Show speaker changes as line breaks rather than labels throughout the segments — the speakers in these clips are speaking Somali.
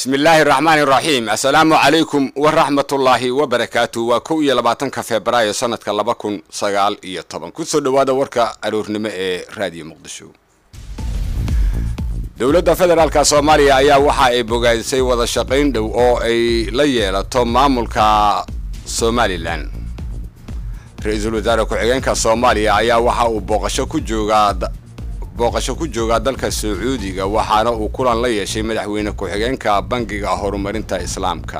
bismi illaahi raxmaani raxiim assalaamu calaykum waraxmatullaahi wabarakaatu waa kow iyo labaatanka febraayo sanadka laba kun sagaal iyo toban kusoo dhowaada warka aroornimo ee raadiyo muqdisho dowladda federaalka soomaaliya ayaa waxa ay bogaadisay wada shaqayn dhow oo ay la yeelato maamulka somalilan ra-iisul wasaare ku-xigeenka soomaaliya ayaa waxa uu booqasho ku joogaa booqasho ku joogaa dalka sacuudiga waxaana uu kulan la yeeshay madaxweyne ku-xigeenka bangiga horumarinta islaamka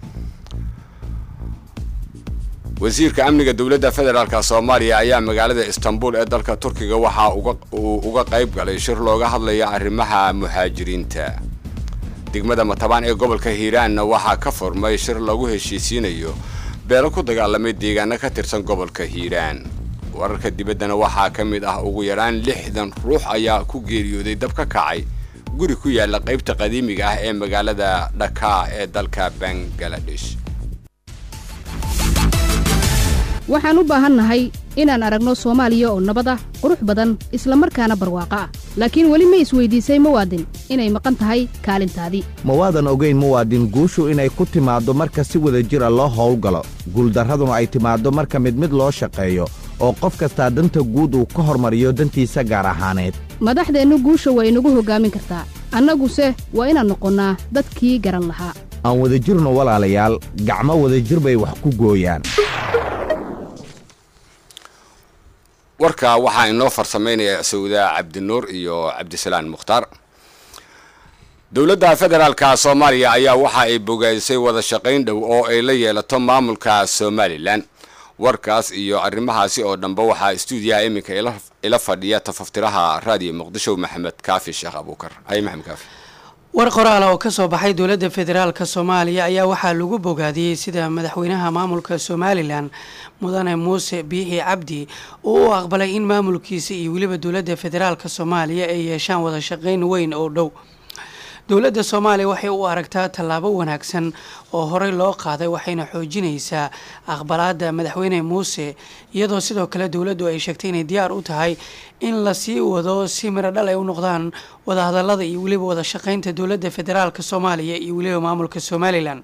wasiirka amniga dowladda federaalk soomaaliya ayaa magaalada istanbul ee dalka turkiga waxa uu uga qayb galay shir looga hadlaya arrimaha muhaajiriinta degmada matabaan ee gobolka hiiraanna waxaa ka furmay shir lagu heshiisiinayo beelo ku dagaalamay deegaano ka tirsan gobolka hiiraan wararka dibaddana waxaa ka mid ah ugu yaraan lixdan ruux ayaa ku geeriyooday dab ka kacay guri ku yaala qaybta qadiimiga ah ee magaalada dhakaa ee dalka bangaladesh
waxaan u baahannahay inaan aragno soomaaliya oo nabad ah qurux badan isla markaana barwaaqo ah laakiin weli ma isweydiisay muwaadin inay maqan tahay kaalintaadii
mawaadan ogayn muwaadin guushu inay ku timaaddo marka si wada jira loo howlgalo guuldarraduna ay timaaddo marka mid mid loo shaqeeyo oo qof kastaa danta guud uu ka hormariyo dantiisa gaar ahaaneed
madaxdeennu guusha waa inagu hoggaamin kartaa annaguse waa inaan noqonnaa dadkii garan lahaa
aan wada jirno walaalayaal gacmo wadajir bay wax ku gooyaan
warka waxaa inoo farsamaynaya sawda cabdinuur iyo cabdisalaan mukhtaar dowladda federaalka soomaaliya ayaa waxa ay bogaadisay wada shaqayn dhow oo ay la yeelato maamulka somalilan warkaas iyo arrimahaasi oo dhanba waxaa stuudiyaha iminka ila fadhiya tafaftiraha raadiyo muqdisho maxamed kaafi sheekh abuukar hay maxamed kaafi
war qoraal oo ka soo baxay dowladda federaalka soomaaliya ayaa waxaa lagu bogaadiyey sida madaxweynaha maamulka somalilan mudane muuse biixi cabdi oo u aqbalay in maamulkiisa iyo weliba dowladda federaalka soomaaliya ay yeeshaan wada shaqayn weyn oo dhow dowladda soomaaliya waxay u aragtaa tallaabo wanaagsan oo horey loo qaaday waxayna xoojinaysaa aqbalaada madaxweyne muuse iyadoo sidoo kale dowladdu ay sheegtay inay diyaar u tahay in lasii wado si miro dhal ay u noqdaan wadahadalada iyo weliba wada shaqaynta dowladda federaalka soomaaliya iyo weliba maamulka somalilan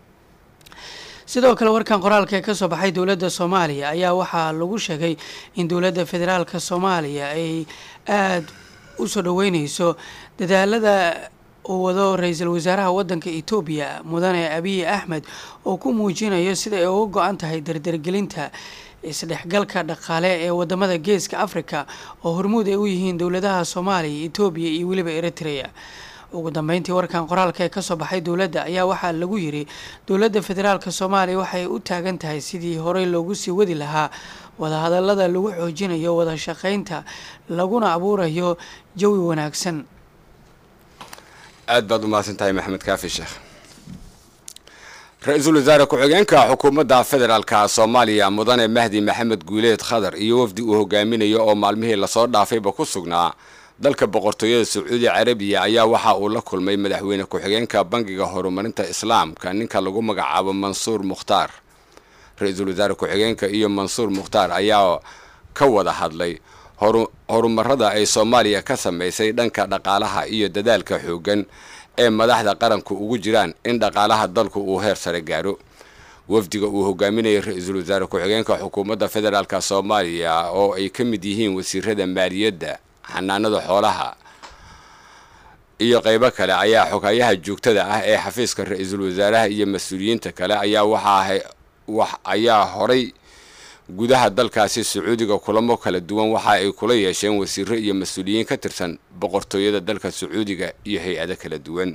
sidoo kale warkan qoraalka ee kasoo baxay dowladda soomaaliya ayaa waxaa lagu sheegay in dowladda federaalka soomaaliya ay aada u soo dhaweyneyso dadaalada uu wado ra-iisul wasaaraha wadanka etoobiya mudane abiy axmed oo ku muujinayo sida ay uga go-an tahay dardargelinta isdhexgalka dhaqaale ee wadamada geeska africa oo hormuud ay u yihiin dowladaha soomaaliya etoobiya iyo weliba eritrea ugu dambeyntii warkan qoraalka ee kasoo baxay dowladda ayaa waxaa lagu yiri dowladda federaalk soomaaliya waxay u taagan tahay sidii horey loogu sii wadi lahaa wadahadalada lagu xoojinayo wada shaqeynta laguna abuurayo jawi wanaagsan
aad baad u mahadsan tahay maxamed kaafi sheekh ra-iisul wasaare ku-xigeenka xukuumadda federaalka soomaaliya mudane mahdi maxamed guuleed khadar iyo wafdi uu hogaaminayo oo maalmihii lasoo dhaafayba ku sugnaa dalka boqortooyada sacuudi carabiya ayaa waxa uu la kulmay madaxweyne ku-xigeenka bangiga horumarinta islaamka ninka lagu magacaabo mansuur mukhtaar ra-iisul wasaare ku-xigeenka iyo mansuur mukhtaar ayaa ka wada hadlay horumarada ay soomaaliya ka samaysay dhanka dhaqaalaha iyo dadaalka xooggan ee madaxda qaranku ugu jiraan in dhaqaalaha dalku uu heer sare gaaro wafdiga uu hogaaminayay ra-iisul wasaare ku-xigeenka xukuumadda federaalk soomaaliya oo ay ka mid yihiin wasiirada maaliyadda xanaanada xoolaha iyo qeybo kale ayaa xogayaha joogtada ah ee xafiiska ra-iisul wasaaraha iyo mas-uuliyiinta kale ayaa waxaa ayaa horay gudaha dalkaasi sacuudiga kulamo kala duwan waxa ay kula yeesheen wasiiro iyo mas-uuliyiin ka tirsan boqortooyada dalka sacuudiga iyo hay-ado kala duwan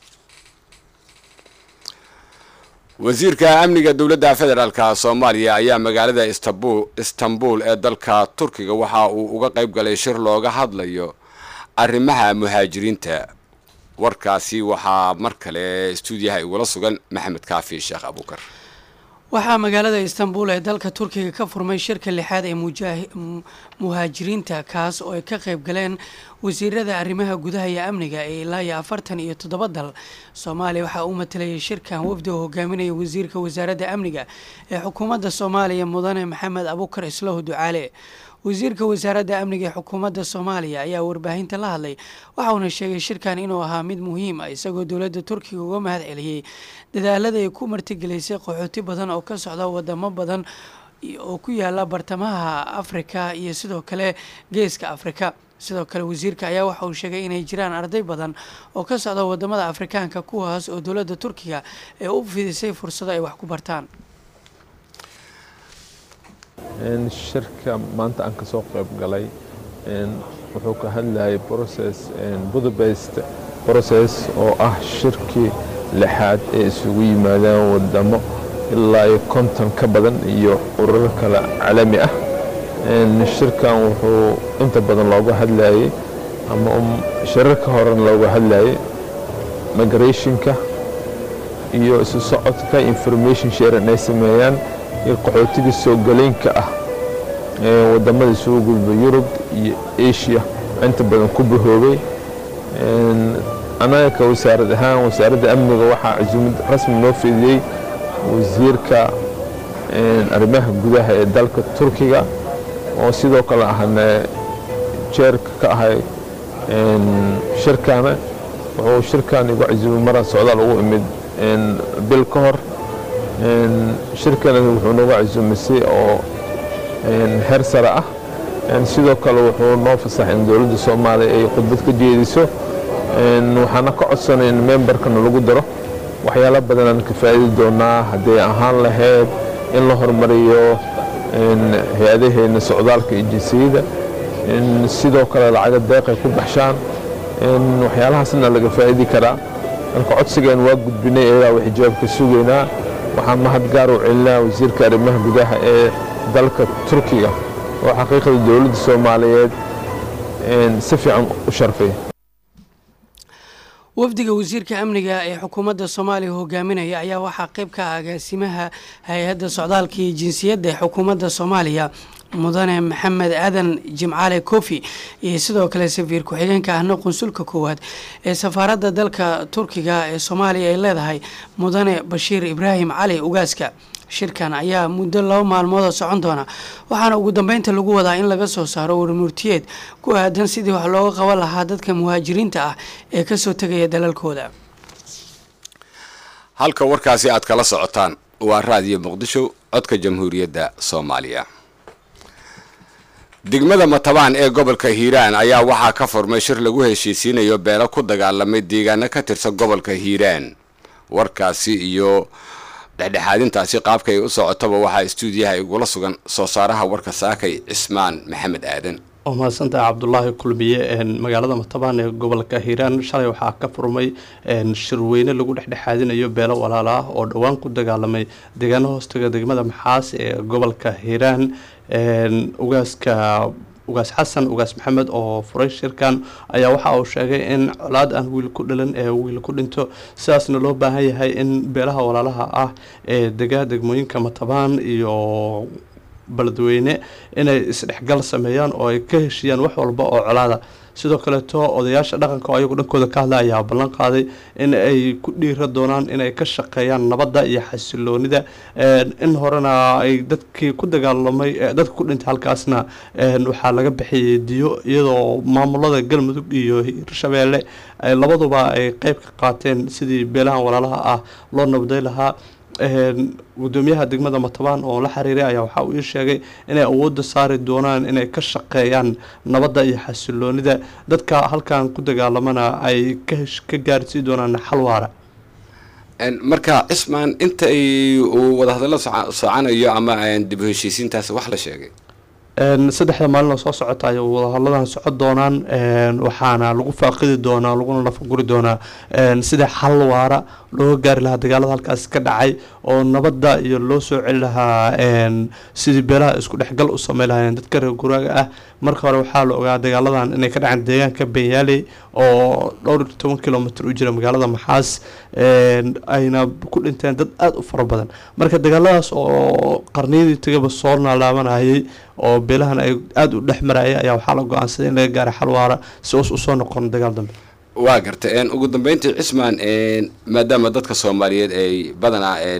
wasiirka amniga dowladda federaalk soomaaliya ayaa magaalada istanbul ee dalka turkiga waxa uu uga qayb galay shir looga hadlayo arrimaha muhaajiriinta warkaasi waxaa mar kale stuudiyaha igula sugan maxamed kaafi sheekh abuukar
waxaa magaalada istanbul ee dalka turkiga ka furmay shirka lixaad ee muhaajiriinta kaas oo ay ka qayb galeen wasiirada arrimaha gudaha iyo amniga ee ilaa iyo afartan iyo toddoba dal soomaaliya waxaa u matalayay shirkan wafdi oo hogaaminaya wasiirka wasaaradda amniga ee xukuumadda soomaaliya mudane maxamed abukar islahu ducaale wasiirka wasaaradda amniga ee xukuumadda soomaaliya ayaa warbaahinta la hadlay waxauna sheegay shirkan inuu ahaa mid muhiim ah isagoo dowladda turkiga uga mahad celiyey dadaalada ay ku martigelisay qaxooti badan oo ka socda wadamo badan oo ku yaala bartamaha afrika iyo sidoo kale geeska afrika sidoo kale wasiirka ayaa waxa uu sheegay inay jiraan arday badan oo ka socda wadamada afrikaanka kuwaas oo dowladda turkiga ee u fidisay fursado ay wax ku bartaan
shirka maanta aan kasoo qayb galay wuxuu ka hadlayay process budapest process oo ah shirkii lixaad ee isugu yimaadaan wadamo ilaa iyo konton ka badan iyo ururo kale caalami ah shirkan wuxuu inta badan looga hadlayay ama shirarka horen looga hadlayay migrationka iyo isu socodka information sharing ay sameeyaan iyo qaxootiga soo galeynka ah ee wadamada isugu gudba yurub iyo asia inta badan ku bahoobay anaga ka wasaarad ahaan wasaaradda amniga waxaa casuumad rasmi noo fidiyey wasiirka arrimaha gudaha ee dalka turkiga oo sidoo kale ahna jeerka ka ahay shirkana wuxuu shirkan igu casuumay maraan socdaal ugu imid bil ka hor shirkana wuxuu nooga casuumay si oo heer sare ah sidoo kale wuxuu noo fasaxay in dowladda soomaaliya ay khudbad ka jeediso waxaana ka codsanay in membarkana lagu daro waxyaalo badanaan ka faa'idi doonaa hadday ahaan lahayd in la horumariyo hay-adaheena socdaalka iyo jinsiyada sidoo kale lacaga deeqay ku baxshaan waxyaalahaasna laga faa'idi karaa marka codsigeen waa gudbinay iyagaa wax jawaabka sugaynaa waxaan mahad gaar u celinaa wasiirka arrimaha gudaha ee dalka turkiga oo xaqiiqda dowladda soomaaliyeed si fiican u sharfay
wafdiga wasiirka amniga ee xukuumadda soomaaliya hogaaminaya ayaa waxaa qayb ka ah agaasimaha hay-adda socdaalka iyo jinsiyadda ee xukuumadda soomaaliya mudane maxamed aadan jimcaale kofi iyo sidoo kale safiir ku-xigeenka ahna qunsulka koowaad ee safaaradda dalka turkiga ee soomaaliya ay leedahay mudane bashiir ibraahim cali ugaaska shirkan ayaa muddo laba maalmoodoo socon doona waxaana ugu dambeynta lagu wadaa in laga soo saaro warmurtiyeed ku aadan sidii wax looga qaban lahaa dadka muhaajiriinta ah ee kasoo tegaya dalalkooda
halka warkaasi aad kala socotaan waa raadiyo muqdisho codka jamhuuriyadda soomaaliya degmada matabaan ee gobolka hiiraan ayaa waxaa ka furmay shir lagu heshiisiinayo beelo ku dagaalamay deegaano ka tirsan gobolka hiiraan warkaasi iyo dhexdhexaadintaasi qaabkay u socotaba waxaa istuudiyaha igula sugan soo saaraha warka saakay cismaan maxamed aadan
waa mahadsantaha cabdulaahi kulmiye magaalada matabaan ee gobolka hiiraan shalay waxaa ka furmay shirweyne lagu dhexdhexaadinayo beelo walaalo ah oo dhowaan ku dagaalamay deegaano hoostaga degmada maxaas ee gobolka hiiraan ugaaska ugaas xasan ugaas maxamed oo furay shirkan ayaa waxa uu sheegay in colaad aan wiil ku dhalan ee wiil ku dhinto sidaasna loo baahan yahay in beelaha walaalaha ah ee dega degmooyinka matabaan iyo beledweyne inay isdhexgal sameeyaan oo ay ka heshiiyaan wax walba oo colaada sidoo kaleeto odayaasha dhaqanka oo ayagu dhankooda ka hadla ayaa ballan qaaday in ay ku dhiira doonaan inay ka shaqeeyaan nabadda iyo xasiloonida in horena ay dadkii ku dagaalamay dadka ku dhintay halkaasna waxaa laga bixiyay diyo iyadoo maamulada galmudug iyo hirshabeelle labaduba ay qeyb ka qaateen sidii beelahan walaalaha ah loo nabday lahaa gudoomiyaha degmada matabaan oo la xiriiray ayaa waxa uu ii sheegay inay awoodda saari doonaan inay ka shaqeeyaan nabadda iyo xasiloonida dadka halkan ku dagaalamana ay ka gaarsii doonaan xal waara
marka cismaan inta ay uu wadahadallo socanayo ama dib u heshiisiintaas wax la sheegay
saddexda maalinoo soo socota ay wadahaladan socon doonaan waxaana lagu faaqidi doonaa laguna nafaguri doonaa sida xal waara looga gaari lahaa dagaalada halkaas ka dhacay oo nabadda iyo loo soo celi lahaa sidii beelaha isku dhexgal u samey lahaayeen dadka reer guraaga ah marka hore waxaa la ogaa dagaaladan inay ka dhaceen deegaanka benyaaley oo dhowr iyo toban kilomitr u jira magaalada maxaas ayna ku dhinteen dad aada u fara badan marka dagaaladaas oo qarniyadii tagaba soo naalaabanayay oo beelahan ay aada u dhex marayay ayaa waxaa la go-aansaday in laga gaara xal waara si us usoo noqon dagaal dambe
waa garta ugu dambeyntii cismaan maadaama dadka soomaaliyeed ay badanaa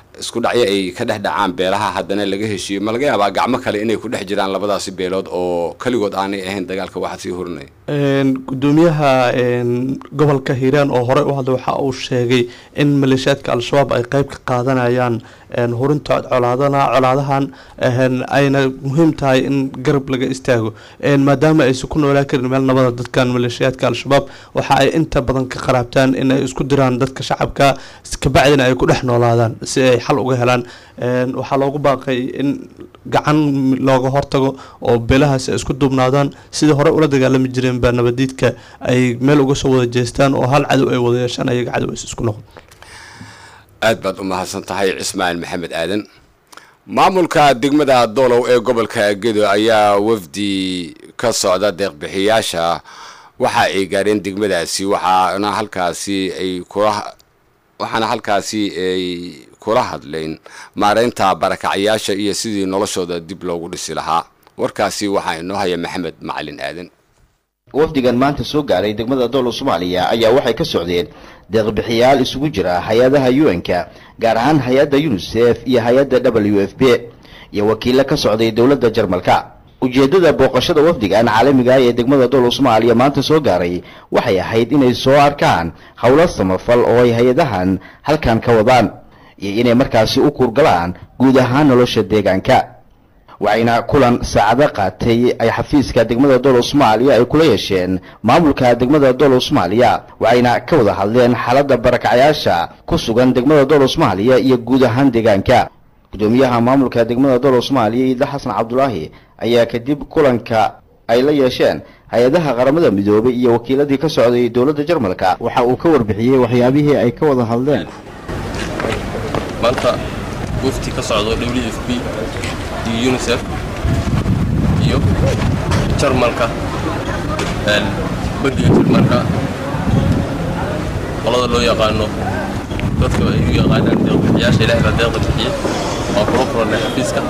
isku dhacyo ay ka dhex dhacaan beelaha haddana laga heshiiyo ma laga yaabaa gacmo kale inay ku dhex jiraan labadaasi beelood oo keligood aanay ahayn dagaalka waxaa sii horinaya
gudoomiyaha gobolka hiiraan oo horey u hadlay waxa uu sheegay in maleeshiyaadka al-shabaab ay qeyb ka qaadanayaan hurinta colaadana colaadahan ayna muhiim tahay in garab laga istaago maadaama aysan ku noolaa karin meel nabada dadkan maleeshiyaadka al-shabaab waxa ay inta badan ka qaraabtaan in ay isku diraan dadka shacabka kabacdina ay ku dhex noolaadaan si ay xal uga helaan waxaa loogu baaqay in gacan looga hortago oo beelahaasi ay isku duubnaadaan sidii hore ula dagaalami jireen baa nabadiidka ay meel uga soo wada jeestaan oo hal cadow ay wada yeeshaan ayaga cadow is isku noqon
aad baad u mahadsan tahay cismaaciil maxamed aadan maamulka degmada doolow ee gobolka gedo ayaa wafdi ka socda deeqbixiyaasha waxa ay gaareen degmadaasi waxaana halkaasi ay kula waxaana halkaasi ay kula hadleen maareynta barakacyaasha iyo sidii noloshooda dib loogu dhisi lahaa warkaasi waxaa inoo haya maxamed macalin aadan
wafdigan maanta soo gaaray degmada doolow soomaaliya ayaa waxay ka socdeen deeqbixiyaal isugu jira hay-adaha un-ka gaar ahaan hay-adda unisef iyo hay-adda w f b iyo wakiilo ka socday dowladda jarmalka ujeeddada booqashada wafdigan caalamiga ah ee degmada doolow soomaaliya maanta soo gaaray waxay ahayd inay soo arkaan howlo samafal oo ay hay-adahan halkan ka wadaan iyo inay markaasi u kuurgalaan guud ahaan nolosha deegaanka waxayna kulan saacado qaatay ay xafiiska degmada doolow soomaaliya ay kula yeesheen maamulka degmada doolow soomaaliya waxayna ka wada hadleen xaaladda barakacyaasha ku sugan degmada doolow soomaaliya iyo guud ahaan deegaanka gudoomiyaha maamulka degmada doolow soomaaliya iida xasan cabdulaahi ayaa kadib kulanka ay la yeesheen hay-adaha qaramada midoobay iyo wakiiladii ka socday dowladda jarmalka waxa uu ka warbixiyey waxyaabihii ay ka wada hadleen
maanta wafti ka socdo w f b iyo unisef iyo jarmalka bangiga jarmalka qolada loo yaqaano dadka ay u yaqaanaan deeqbixiyaasha ilahay baa deeqa bixiye waa kula kulannay xafiiska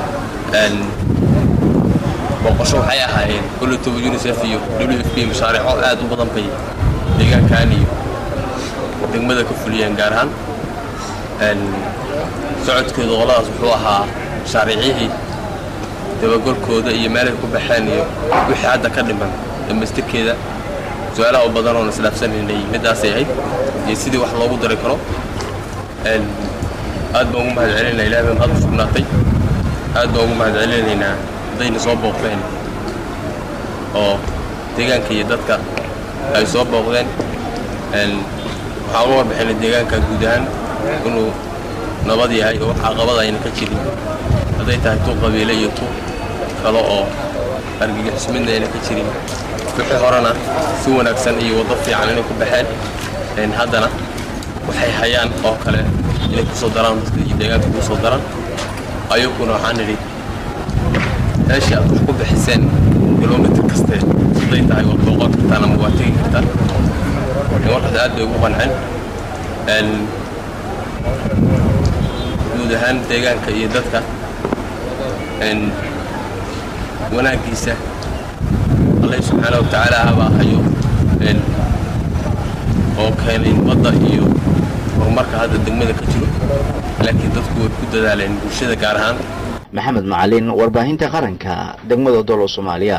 booqasho waxay ahaayeen koletoba unisef iyo w f b mashaariico aad u badan bay deegaankan iyo degmada ka fuliyeen gaar ahaan socodkooda qoladaas wuxuu ahaa mashaariicihii dabagolkooda iyo meelay ku baxeen iyo wixii hadda ka dhiman dhammaystirkeeda su-aalaha u badan oon isdhaafsanaynay middaasay ahayd iyo sidii wax loogu dari karo aad baan ugu mahad celinaynaa ilahay baan hadda sugnaatay aad baan ugu mahad celinaynaa haddayna soo booqdeen oo deegaanka iyo dadka ay soo booqdeen waxaan uga warbixinay deegaanka guud ahaan inuu nabad yahay oo wax caqabada ayna ka jirin hadday tahay tu qabiile iyo tu kale oo argagixis midna ayna ka jirin wixii horena si wanaagsan iyo waddo fiican inay ku baxeen haddana waxay hayaan oo kale inay ku soo daraan dadka iyo deegaanka ku soo daraan ayaguna waxaan nidhi meeshii aad wax ku bixiseen kilomitr kaste hadday tahay waa booqon kartaan ama waa tegi kartaan markaas aad bay ugu qanceen guud ahaan deegaanka iyo dadka wanaaggiisa allah subxaana wa tacaala habaa hayo oo keenay nabadda iyo horumarka hadda degmada ka jiro laakiin dadku way ku dadaaleen bulshada gaar ahaan
maxamed macalin warbaahinta qaranka degmada doolow soomaaliya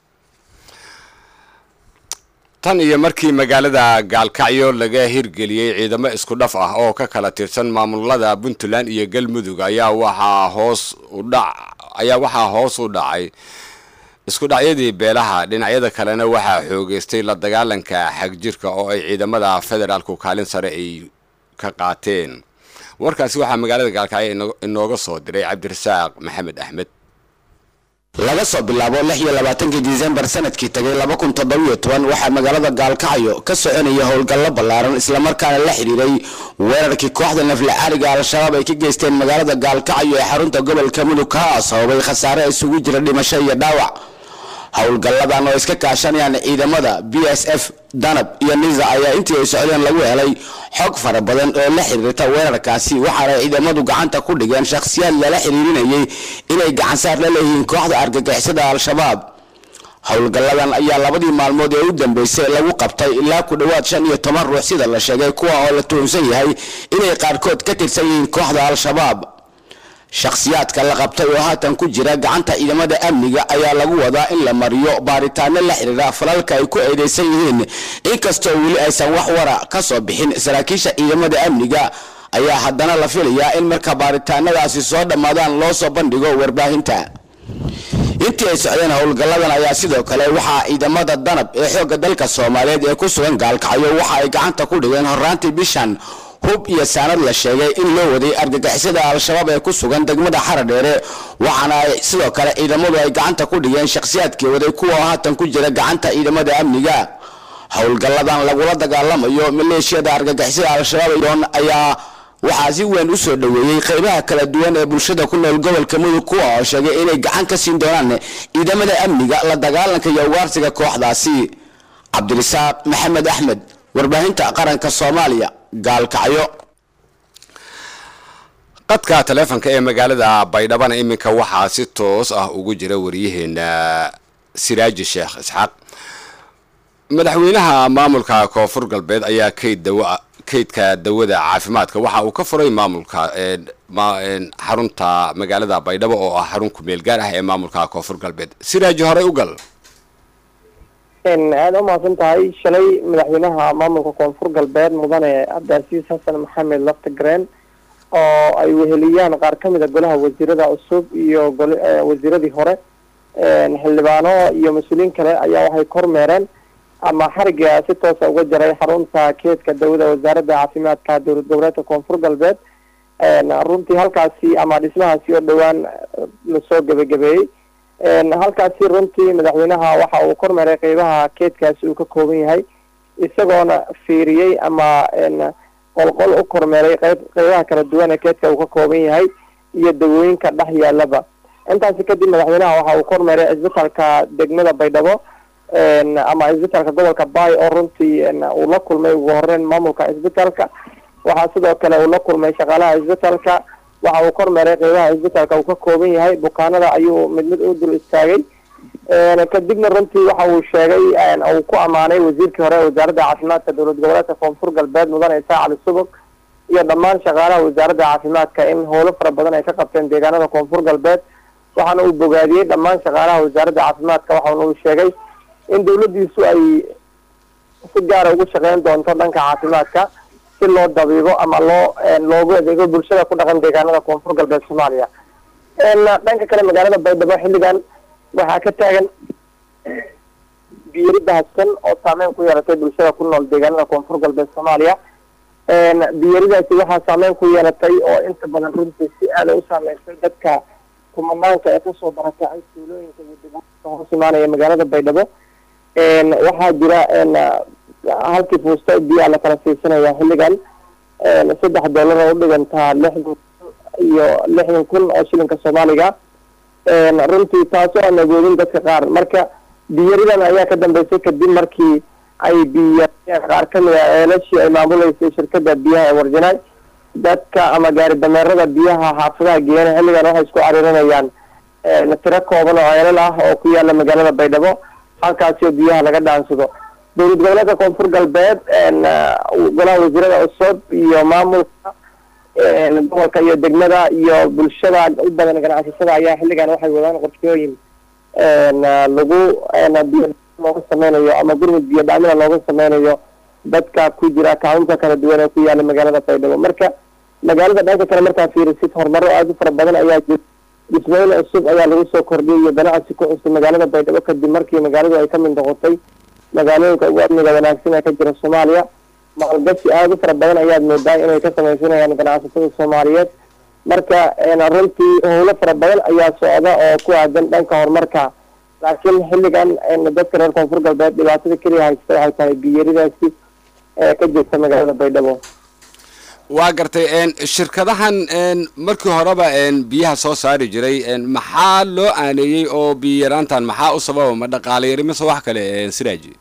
tan iyo markii magaalada gaalkacyo laga hirgeliyey ciidamo isku dhaf ah oo ka kala tirsan maamulada puntland iyo galmudug ayaa waxaa hoos u dhac ayaa waxaa hoos u dhacay isku dhacyadii beelaha dhinacyada kalena waxaa xoogeystay la dagaalanka xagjirka oo ay ciidamada federaalku kaalin sare ay ka qaateen warkaasi waxaa magaalada gaalkacyo inooga soo diray cabdirasaaq maxamed axmed
laga soo bilaabo lix iyo labaatankii disembar sanadkii tagay laba kun toddobiyo toban waxaa magaalada gaalkacyo ka soconaya howlgallo ballaaran islamarkaana la xidhiiray weerarkii kooxda nafle cariga al-shabaab ay ka geysteen magaalada gaalkacyo ee xarunta gobolka mudug kaa sababay khasaare isugu jira dhimasho iyo dhaawac howlgalladan oo iska kaashanayaan ciidamada b s f danab iyo nisa ayaa intii ay socdeen lagu helay xog fara badan oo la xiriirta weerarkaasi waxaana ciidamadu gacanta ku dhigeen shakhsiyaad lala xiriirinayay inay gacansaar la leeyihiin kooxda argagixisada al-shabaab howlgalladan ayaa labadii maalmood ee u dambeysay lagu qabtay ilaa ku dhowaad shan iyo toban ruux sida la sheegay kuwa oo la tuhunsan yahay inay qaarkood ka tirsan yihiin kooxda al-shabaab shakhsiyaadka la qabtay oo haatan ku jira gacanta ciidamada amniga ayaa lagu wadaa in la mariyo baaritaano la xiriira falalka ay ku eedeysan yihiin inkastoo weli aysan wax wara ka soo bixin saraakiisha ciidamada amniga ayaa haddana la filayaa in marka baaritaanadaasi soo dhammaadaan loo soo bandhigo warbaahinta intii ay socdeen howlgalladan ayaa sidoo kale waxaa ciidamada danab ee xoogga dalka soomaaliyeed ee ku sugan gaalkacyo waxa ay gacanta ku dhigeen horraantii bishan hub iyo saanad la sheegay in loo waday argagixisada al-shabaab ee ku sugan degmada xaradheere waxaana ay sidoo kale ciidamadu ay gacanta ku dhigeen shakhsiyaadkii waday kuwa haatan ku jira gacanta ciidamada amniga howlgalladan lagula dagaalamayo maleeshiyada argagixisada al-shabaab ayaa waxaa si weyn u soo dhoweeyey qaybaha kala duwan ee bulshada ku nool gobolka mudug kuwa oo sheegay inay gacan ka siin doonaan ciidamada amniga la dagaalanka iyo ugaarsiga kooxdaasi cabdirisaaq maxamed axmed warbaahinta qaranka soomaaliya gaalkacyo
qadka taleefonka ee magaalada baydhabana iminka waxaa si toos ah ugu jira wariyaheena siraaji sheekh isxaaq madaxweynaha maamulka koonfur galbeed ayaa kayd dawa kaydka dawada caafimaadka waxa uu ka furay maamulka xarunta magaalada baydhabo oo ah xarun kumeel gaar ah ee maamulka koonfur galbeed siraaji horey u gal
aada u mahadsan tahay shalay madaxweynaha maamulka koonfur galbeed mudane cabdiasiis xasan maxamed laftagreen oo ay weheliyaan qaar ka mid a golaha wasiirada cusub iyo wasiiradii hore xildhibaano iyo mas-uuliyiin kale ayaa waxay kormeereen ama xariga si toosa uga jaray xarunta keedka dawada wasaaradda caafimaadka dowlad goboleedka koonfur galbeed runtii halkaasi ama dhismahaasi oo dhowaan lasoo gebagabeeyey halkaasi runtii madaxweynaha waxa uu kormeeray qeybaha keedkaasi uu ka kooban yahay isagoona fiiriyey ama qolqol u kormeeray qeyb qeybaha kala duwan ee keedka uu ka kooban yahay iyo dawooyinka dhex yaalaba intaasi kadib madaxweynaha waxa uu kormeeray cisbitaalka degmada baydhabo ama cisbitaalka gobolka bay oo runtii uu la kulmay ugu horeyn maamulka cisbitaalka waxaa sidoo kale uu la kulmay shaqaalaha cisbitaalka waxa uu kormeeray qeybaha cisbitaalka uu ka kooban yahay bukaanada ayuu mid mid u dul istaagay kadibna runtii waxa uu sheegay uu ku ammaanay wasiirkii hore wasaaradda caafimaadka dowlad goboleedka koonfur galbeed mudane isaa cali subag iyo dhammaan shaqaalaha wasaaradda caafimaadka in howlo fara badan ay ka qabteen deegaanada koonfur galbeed waxaana uu bogaadiyey dhammaan shaqaalaha wasaaradda caafimaadka waxaana uu sheegay in dawladdiisu ay si gaara ugu shaqeyn doonto dhanka caafimaadka si loo dabiibo ama loo loogu adeego bulshada ku dhaqan deegaanada koonfur galbeed soomaaliya dhanka kale magaalada baydhabo xilligan waxaa ka taagan biyari bahadsan oo saameyn ku yeelatay bulshada ku nool deegaanada koonfur galbeed soomaaliya biyaridaasi waxaa saameyn ku yeelatay oo inta badan runtii si aada u saameysay dadka kumanaanka ee kasoo barakacay tuulooyinka iyo degmooyinka hoos imaanaya magaalada baydhabo waxaa jira halkii fuusta biyaa la kala siisanaya xilligan saddex dollar oo udhigantaa lixdan iyo lixdan kun oo shilinka soomaaliga runtii taasoo aan agoodin dadka qaar marka biyaridan ayaa ka dambeysay kadib markii ay biyariyeen qaar kamid a eelashii ay maamuleysay shirkada biyaha ee warjinaay dadka ama gaari dameerada biyaha xaafadaha geena xilligan waxay isku cariirinayaan tiro kooban oo ceelal ah oo ku yaala magaalada baydhabo halkaasi oo biyaha laga dhaansado dowlad goboleedka koonfur galbeed golaha wasiirada cusub iyo maamulka gobolka iyo degmada iyo bulshada u badan ganacsatada ayaa xilligan waxay wadaan qorshooyin lagu biyo looga sameynayo ama gurmud biyo dhaamina looga sameynayo dadka ku jira kacunta kala duwan ee ku yaala magaalada baydhabo marka magaalada dhanka kale markaa fiirisid horumaro aada u fara badan ayaa jira dhismooyin cusub ayaa lagu soo kordhiyay iyo ganacsi ku cusub magaalada baydhabo kadib markii magaaladu ay kamid noqotay magaalooyinka ugu amniga wanaagsan ee ka jira soomaaliya maalgashi aada u fara badan ayaad moodaa inay ka samaysanayaan ganacsatada soomaaliyeed marka runtii howlo fara badan ayaa socda oo ku aadan dhanka horumarka laakiin xilligan dadka reer koonfur galbeed dhibaatada keliya haysta waxay tahay biyaridaasi ee ka jirta magaalada baydhabo
waa gartay shirkadahan markii horeba biyaha soo saari jiray maxaa loo aaneeyey oo biyaraantan maxaa u sababa ma dhaqaale yari mise wax kale siraaji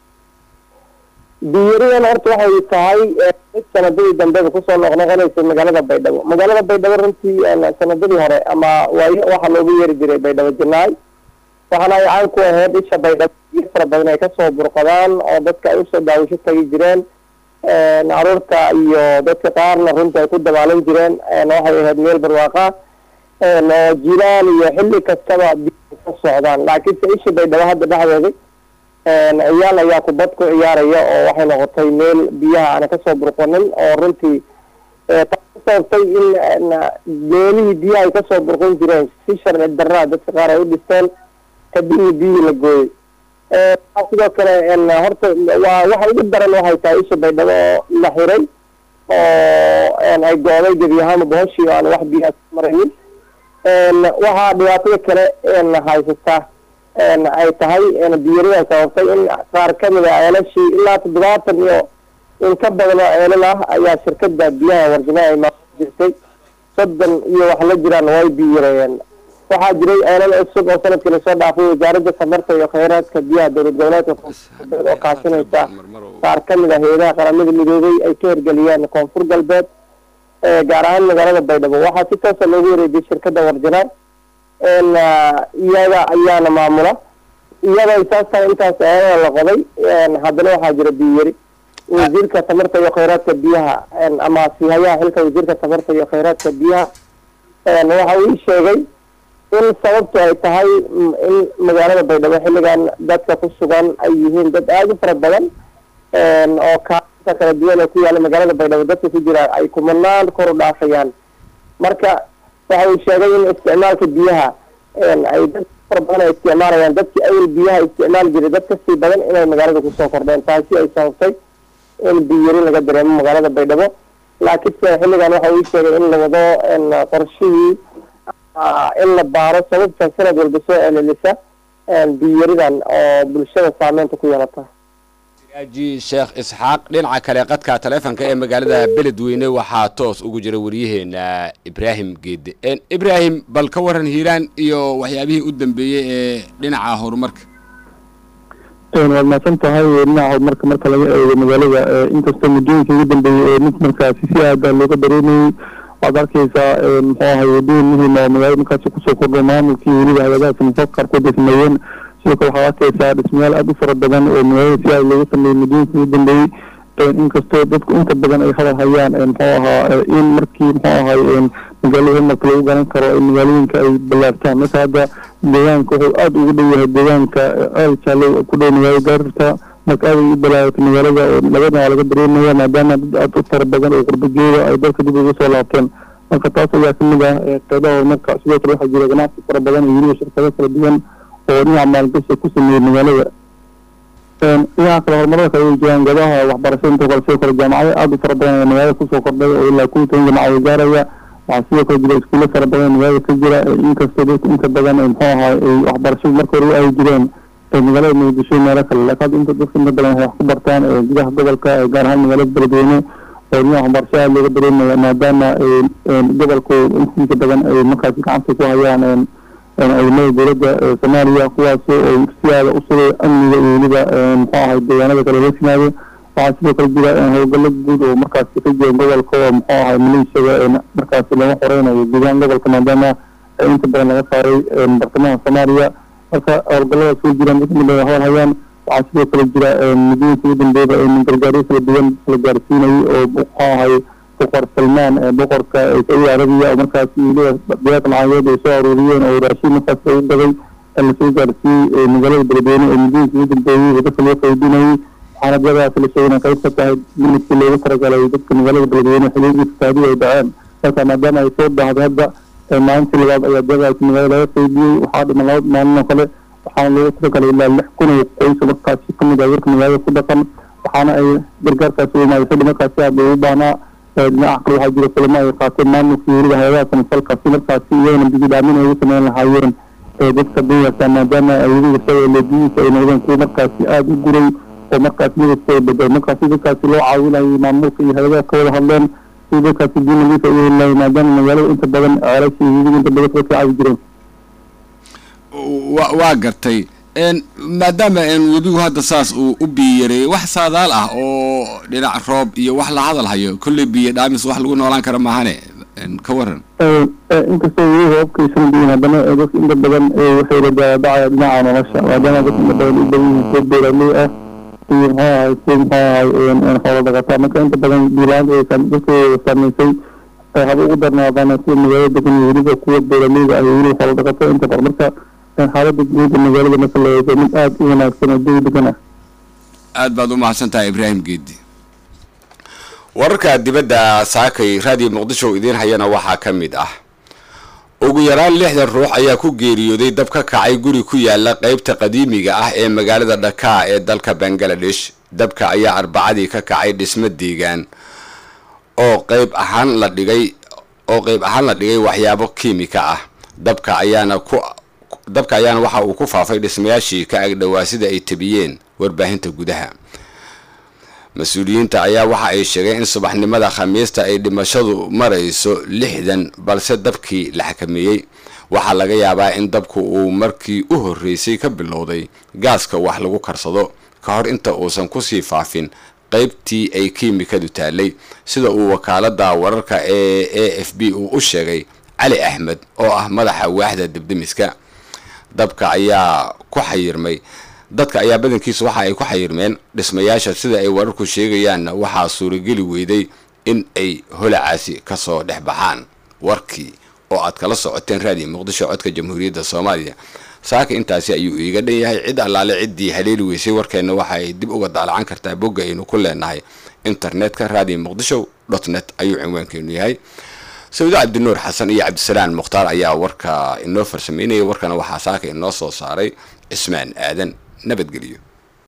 biyaridan horta waxay tahay mid sanadadii dambeba kusoo noqnoqonaysay magaalada baydhabo magaalada baydhabo runtii sanadadii hore ama waayo waxaa loogu yeeri jiray baydhabo janaay waxaana ay caan ku ahayd isha baydhabo biyo fara badan ay kasoo burqadaan oo dadka ay usoo daawasho tagi jireen caruurta iyo dadka qaarna runta ay ku dabaalan jireen waxay ahayd meel barwaaqa oo jilaal iyo xilli kastaba biyo ka socdaan laakiinse isha baydhabo hadda dhexdeeda ciyaal ayaa kubad ku ciyaaraya oo waxay noqotay meel biyaha aana kasoo burqanin oo runtii sababtay in meelihii biyaha ay kasoo burqan jireen si sharci daraa dadka qaar ay u dhisteen kadibna biyihii la gooyey sidoo kale horta waa waxa ugu daran waxay tahay isha baydhabo oo la xiray oo ay gooday gebi ahaanba bohoshii oo aan wax biyaha maraynin waxaa dhibaatada kale haysata ay tahay biyaridan sababtay in qaar kamid a ceelashii ilaa toddobaatan iyo in ka badan oo ceelal ah ayaa shirkada biyaha warjamaha ay maamul jirtay soddon iyo wax la jiraan way biyareeyeen waxaa jiray ceelal cusub oo sanadkii lasoo dhaafay wasaaradda tamarta iyo kheyraadka biyaha dowlad goboleedka koonfur oo kaashanaysa qaar kamid ah hay-adaha qaramada midoobay ay ka hirgeliyeen koonfur galbeed gaar ahaan magaalada baydhabo waxaa si toosa loogu wareejiyay shirkada warjanaan iyaga ayaana maamula iyada ay saas tahay intaas ceelada la qoday haddana waxaa jira biyari wasiirka tamarta iyo kheyraadka biyaha ama sihayaha xilka wasiirka tamarta iyo kheyraadka biyaha waxa uu ii sheegay in sababtu ay tahay in magaalada baydhabo xilligan dadka ku sugan ay yihiin dad aada u fara badan oo kaalinta kala duwan ee ku yaala magaalada baydhabo dadka ku jira ay kumanaan kor u dhaafayaan marka waxa uu sheegay in isticmaalka biyaha ay dad fara badan ay isticmaalayaan dadkii awel biyaha isticmaali jiray dad kasii badan inay magaalada kusoo kordheen taasi ay sababtay in biyari laga dareemo magaalada baydhabo laakiinse xilligan waxa uu sheegay in la wado qorshihii in la baaro sababta sanad walba soo celelisa biyaridan oo bulshada saameynta ku yeelata
siraaji sheekh isxaaq dhinaca kale qadka taleefonka ee magaalada beledweyne waxaa toos ugu jira wariyaheena ibraahim geede ibraahim bal ka waran hiiraan iyo waxyaabihii u dambeeyey ee dhinaca horumarka
waad mahadsan tahay dhinaca horumarka marka laga eego magaalada inkastoo muddooyinka ugu dambeeyey ee mid markaasi si aada looga dareemayey waxaad arkeysaa muxuu ahay wadooyin muhiim oo magaalada markaasi kusoo kordhay maamulkii weliba hay-adaha samafalka qaarkood ay sameeyeen sidoo kale waxaad arkeysaa dhismayaal aada u fara badan oo magaalada si aada looga sameeyey muddooyinka ugu dambeeyey inkastoo dadku inta badan ay hadal hayaan muxuu ahaa in markii muxuu ahay magaalada horumarka lagu garan karo in magaalooyinka ay ballaartaan marka hadda deegaanka wuxuu aada ugu dhow yahay deegaanka aada jaalo ku dhow magaalada gaarta marka aad ay u balaaratay magaalada oo labadana waa laga dareemaya maadaama dad aada u fara badan oo qurbageeda ay dalka dib uga soo laabteen marka taas ayaa kamid ah qeybaha horumarka sidoo kale waxaa jira ganacsi fara badan iyo weliba shirkado kala duwan oo dhinaca maalgashi ku sameeyey magaalada dhinaca kale horumarada kale way jiraan goobaha waxbarashada inta kale sidoo kale jaamacado aada u fara badan ee magaalada kusoo kordhay oo ilaa kuwa toban jamacadood gaaraya waxaa sidoo kale jira iskuulo fara badan ee magaalada ka jira inkastoo dadku inta badan muxuu ahaa ay waxbarashadu marka hore u ay jireen magaalada muqdisho meelo kale laakiin hadda inta dadka inta badan waxay wax ku bartaan gudaha gobolka gaar ahaan magaalada beledweyne oo dhinaca waxbarasho aada looga dareemaya maadaama gobolku intiisa badan ay markaasi gacanta ku hayaan ciidamada dowladda soomaaliya kuwaas oo si aada u sugay amniga iyo weliba muxuu ahay deegaanada kale loo yimaado waxaa sidoo kale jira howlgallo guud oo markaasi ka jira gobolka oo muxuu ahay maleeshiyada markaasi laga xoreynayo gudahaan gobolka maadaama inta badan laga saaray bartamaha soomaaliya marka howlgalladaas way jiraan dad midna hadal hayaan waxaa sidoo kale jira muddooyinka ugu dambeeyaba gargaaryo kala duwan la gaarsiinayay oo muxuu ahay boqor salmaan boqorka sacuudi arabiya oo markaasi weliba diyaaq lacageed ay soo aruuriyeen oo raashin markaas lagu gaday lasoo gaarsiiyey magaalada beledweyne oo muddooyinka ugu dambeeyey dadka loo qaybinayay waxaana diyadaas la sheegay inay qayb ka tahay minidkii loogu talagalay dadka magaalada beledweyne xiliigii fasaadii ay dhaceen marka maadaama ay soo baahday hadda maalintii labaad ayaa diyadaasi magaalada laga qaybiyey waxaa dhiman laba maalin oo kale waxaana loogu talagalay ilaa lix kun oo qoys markaasi kamid ah dadka magaalada ku dhaqan waxaana ay gargaarkaasi u imaaday xilli markaasi aada loogu baahnaa dhinaca kale waxaa jira kulamo ay qaateen maamulkii weliba hay-adaha samafalkaasi markaasi iyagana bigidaamin ay ugu sameyn lahaayeen dadka danyarta maadaama awladiga leediyiisa ay noqdeen kuwa markaasi aada u guray oo markaasi midabkooda bedel markaasi dadkaasi loo caawinayay maamulka iyo hay-adaha ka wada hadleen si dadkaasi diin nadiifa u heli lahay maadaama magaalada inta badan ceelasha iyo weliba inta badan dadka caawi jireen
wa waa gartay maadaama webigu hadda saas uu u biyareeyey wax saadaal ah oo dhinac roob iyo wax la hadal hayo kolley biyo dhaamis wax lagu noolaan kara maahane ka waran
inkastoo weli roobkaysan diin haddana dadka inta badan waxay la daadacaya dhinaca nolosha maadaama dadka inta badan u badan yihiin kuwa beeraley ah iyo muxuu ahay kuwa muxuu ahay xoolo dhaqataa marka inta badan biilaanta ay dadkooda saameysay haba ugu darnaadaan kuwa magaalada degan iyo weliba kuwa beeraleyda ah iyo weliba xoolo dhaqato inta badan marka xaaladda guud ee magaalada marka la eego mid aada u wanaagsan oo jawi degan ah
aad baad u mahadsan tahay ibraahim geedi wararka dibadda saakay raadiyo muqdisho idiin hayana waxaa ka mid ah ugu yaraan lixdan ruux ayaa ku geeriyooday dab ka kacay guri ku yaala qeybta qadiimiga ah ee magaalada dhakaa ee dalka bangaladesh dabka ayaa arbacadii ka kacay dhismo deegaan oo qeyb ahaan la dhigay oo qeyb ahaan la dhigay waxyaabo kiimika ah dabka ayaana ku dabka ayaana waxa uu ku faafay dhismayaashii ka agdhowaa sida ay tabiyeen warbaahinta gudaha mas-uuliyiinta ayaa waxa ay sheegeen in subaxnimada khamiista ay dhimashadu marayso lixdan balse dabkii la xakameeyey waxaa laga yaabaa in dabku uu markii u horreysay ka bilowday gaaska wax lagu karsado ka hor inta uusan kusii faafin qeybtii ay kiimikadu taalay sida uu wakaalada wararka ee a f b uu u sheegay cali axmed oo ah madaxa waaxda debdemiska dabka ayaa ku xayirmay dadka ayaa badankiisa waxa ay ku xayirmeen dhismayaasha sida ay wararku sheegayaanna waxaa suurageli weyday in ay holacaasi kasoo dhex baxaan warkii oo aad kala socoteen raadiyo muqdisho codka jamhuuriyadda soomaaliya saaka intaasi ayuu iiga dhan yahay cid allaale ciddii haleeli weysay warkeenna waxa ay dib uga daalacan kartaa bogga aynu ku leenahay internetka radio muqdisho dot net ayuu cinwaankeenu yahay sawdo cabdinuur xasan iyo cabdisalaan mukhtaar ayaa warka inoo farsameynaya warkana waxaa saaka inoo soo saaray cismaan aadan nabadgelyo